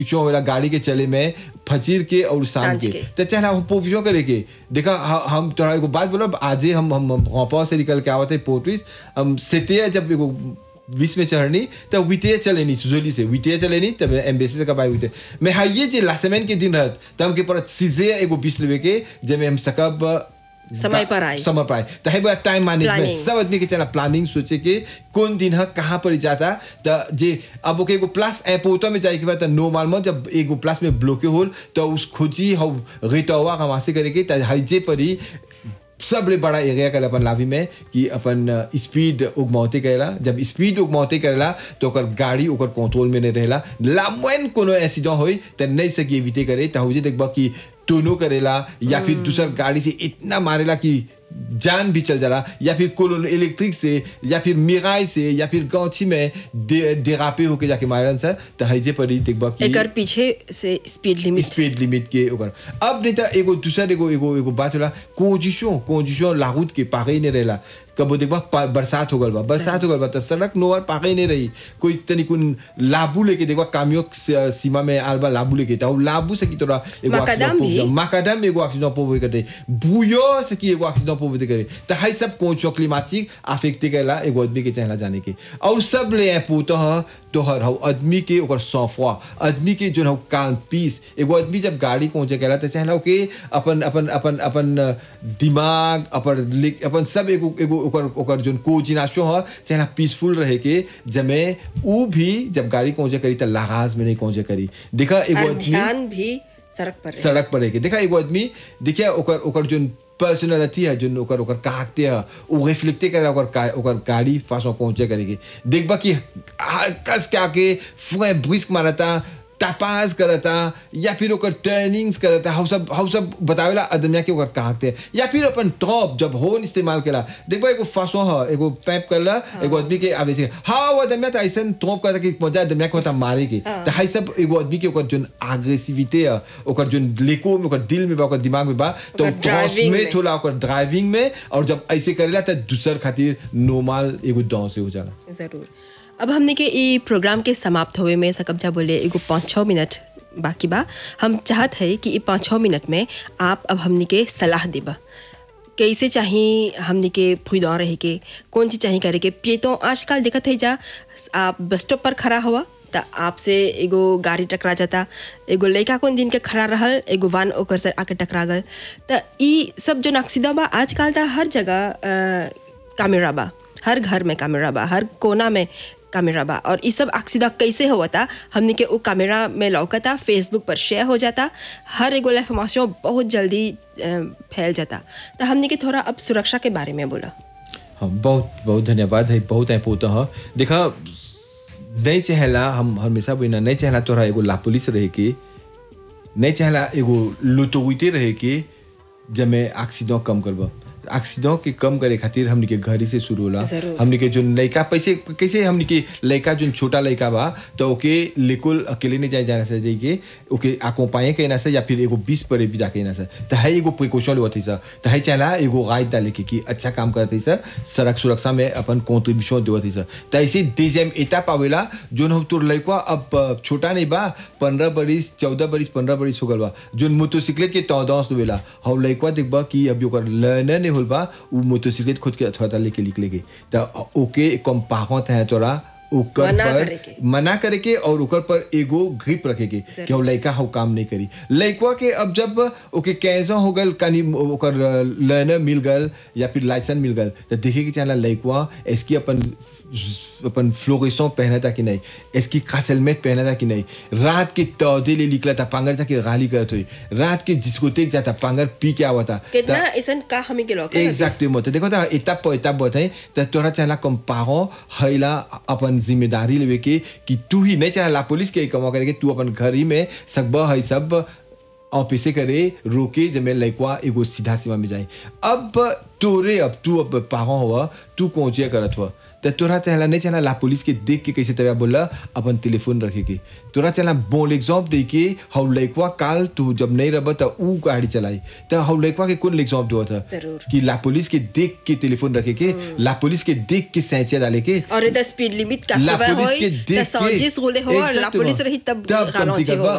जो होला गाड़ी के चले में फजीर के और शाम सांझ के के। तो चाहे हम पोविजो करे के देखा ह- हम तोरा एगो बात बोलो आज हम हम हम से निकल के आवत है पोर्टविस हम सेते जब एगो बीच में चढ़नी तो विते चले नहीं सुजोली से विते चले नहीं तब एम्बेसी से कबाई विते मैं हाँ ये जे लासेमेन के दिन रहत तब हमके पर सीधे एगो बीस लेवे के जब में हम सकब समय पर आए। समय पर आए तो है बड़ा टाइम मैनेजमेंट Planning. सब आदमी के चला प्लानिंग सोचे के कौन दिन है कहाँ पर जाता तो जे अब ओके एगो प्लस एपोतो में जाए के बाद नो मालूम जब एगो प्लस में ब्लॉके होल तो उस खोजी हम रिटवा का वासे करे के तो हईजे पर ही सबले बड़ा एरिया कर अपन लावी में कि अपन स्पीड उगमौते करेला जब स्पीड उगमौते करेला तो ओकर गाड़ी ओकर कंट्रोल में नहीं रहेला लामोन कोनो एक्सीडेंट होई तो नहीं सकी एविटे करे तो हुजे देखबा कि टोनो करेला या फिर दूसर गाड़ी से इतना मारेला कि जान भी चल जाला या फिर कोलो इलेक्ट्रिक से या फिर मिराई से या फिर गौछी में दे, डेरापे होके जाके मारन से तो हईजे पर ही देखबा कि एकर पीछे से स्पीड लिमिट स्पीड लिमिट के ओकर अब नहीं तो एगो दूसर एगो एगो एगो बात होला कोजिशो कोजिशो लागूत के पागे नहीं रहेला कबो देखबा पा- बरसात हो गल बा बरसात हो गल बा तो सड़क नोवर पागे नहीं रही कोई तनी कुन लाबू लेके देखबा कामियो स- सीमा में आलबा लाबू लेके तो लाबू से की तोरा एगो माकादाम accident भी? पोव- माकादाम एगो एक्सीडेंट पोवे करते बुयो से की एगो एक्सीडेंट पोवे करे तो हाई सब कोचो क्लिमाटिक अफेक्ट करेला एगो आदमी के चाहला जाने के और सब ले पूतो ह तोहर हौ आदमी के ओकर सौफवा आदमी के जो हौ कान पीस एगो आदमी जब गाड़ी पहुंचे करेला तो चाहला के अपन अपन अपन अपन दिमाग अपन लिक- अपन सब एगो एगो ओकर ओकर जोन कोजिनाशो ह चाहला पीसफुल रहे के जमे ऊ भी जब गाड़ी पहुंचे करी तो लगाज में नहीं पहुंचे करी देखा एगो और आदमी ध्यान भी सड़क पर रहे। सड़क पर रह के देखा एगो आदमी देखिए ओकर ओकर जोन पर्सनालिटी है जोन ओकर ओकर काकते है वो रिफ्लेक्टे करे ओकर का- ओकर गाड़ी फासो पहुंचे करेगी देखबा कि हा- कस के आके फुए ब्रिस्क मारता तपास करता या फिर ओकर टर्निंग्स करता हम सब हम सब बतावेला आदमिया के ओकर काकते या फिर अपन टॉप जब होन इस्तेमाल केला देखबा एगो फासो है एगो पैप करला एगो आदमी के आवे से हाँ वो आदमिया तो ऐसा टॉप करता कि मजा आदमिया के होता मारे के तो हाई सब एगो आदमी के ओकर जोन एग्रेसिविटी है ओकर जोन लेको में ओकर दिल में बा ओकर दिमाग में बा तो ओकर driving में में। थोड़ा ओकर ड्राइविंग में और जब ऐसे करेला तो दूसर खातिर नॉर्मल एगो दाव से हो जाला जरूर अब हमने के ई प्रोग्राम के समाप्त होवे में सकब्जा बोले एगो पाँच छः मिनट बाकी बा हम चाहत है कि ई पाँच छः मिनट में आप अब हमने के सलाह देबा कैसे चाहिए हमने के फुदा रहे के कौन चीज़ चाहिए करे के पिए आजकल देखत है जा आप बस स्टॉप पर खड़ा हुआ त आपसे एगो गाड़ी टकरा जाता एगो लड़का कौन दिन के खड़ा रहल एगो वान ओकर से आके टकरा गल त ई सब जो नक्सीदा बा आजकल त हर जगह अ, कैमरा बा हर घर में कैमरा बा हर कोना में कैमरा बा और ये सब अक्सीदा कैसे होता हमने के वो कैमरा में लौकता फेसबुक पर शेयर हो जाता हर एगो इन्फॉर्मेशन बहुत जल्दी अ, फैल जाता तो हमने के थोड़ा अब सुरक्षा के बारे में बोला हाँ बहुत बहुत धन्यवाद है बहुत है पोता है देखा नहीं चाहला हम हमेशा बोलना नहीं चाहला तोरा एगो ला पुलिस रहे के नहीं चाहला एगो लुटोइते रहे के जब मैं एक्सीडेंट कम करबा एक्सीडेंट के कम करे खातिर हमनी के घर ही से शुरू होला जरूर। हमनी के जो लड़का पैसे कैसे हमनी के लड़का जो छोटा लड़का बा तो ओके लेकुल अकेले नहीं जाए जाना से जाइए ओके आको पाए के ना से या फिर एगो बीस परे भी जाके ना से तो है एगो प्रिकॉशन लेवत है सर तो है चला एगो गाइड डाले के कि अच्छा काम करते सर सड़क सुरक्षा में अपन कॉन्ट्रीब्यूशन देवत है सर तो ऐसे देश एता पावेला जो हम तोर लड़का अब अ, छोटा नहीं बा पंद्रह बरिस चौदह बरिस पंद्रह बरिस हो गल बा जो मोटरसाइकिल के तौदस देवेला हम लड़का देखबा कि अभी ओकर लर्नर नहीं होल बा उ मोटरसाइकिल खुद के अथवा लेके निकले के तो ओके कम पाहत है तोरा ओकर मना पर करे के। मना करे के और ओकर पर एगो ग्रिप रखे के कि वो लड़का हो काम नहीं करी लड़का के अब जब ओके कैसा हो गल कनी ओकर लर्नर मिल गल या फिर लाइसेंस मिल गल तो देखे के चाहला लड़का इसकी अपन अपन फ्लोरेसों पहना था कि नहीं इसकी खास हेलमेट पहना था कि नहीं रात के तौदे ले निकला था पांगर जाके गाली करत हुई रात के डिस्कोटेक जाता पांगर पी के आवा था कितना ऐसा का हमें के लौका Exactement. देखो तो étape पर étape बताए तो तोरा चाहला comme parent हैला अपन जिम्मेदारी लेवे के कि तू ही नहीं चाहला पुलिस के कमा करे के तू अपन घर ही में सकबा है सब ऑफिसे करे रोके जब मैं लड़का एगो सीधा सीमा में जाए अब तोरे अब तू अब पाहो हुआ तू कोचिया करत हुआ तो तोरा चाहला नहीं चाहला ला पुलिस के देख के कैसे तबिया बोला अपन टेलीफोन रखे के तोरा चाहला बोल एग्जाम दे के हौ लड़का काल तू जब नहीं रह तो ऊ गाड़ी चलाई तो हौ लड़का के कौन एग्जाम दुआ था जरूर। कि ला पुलिस के देख के टेलीफोन रखे के ला पुलिस के देख के सैचे डाले के और इधर स्पीड लिमिट का ला सेवा पुलिस होई के त देख के सौजिस होले हो और ला Exactement. पुलिस रही तब तब कमती गानोचे करबा हो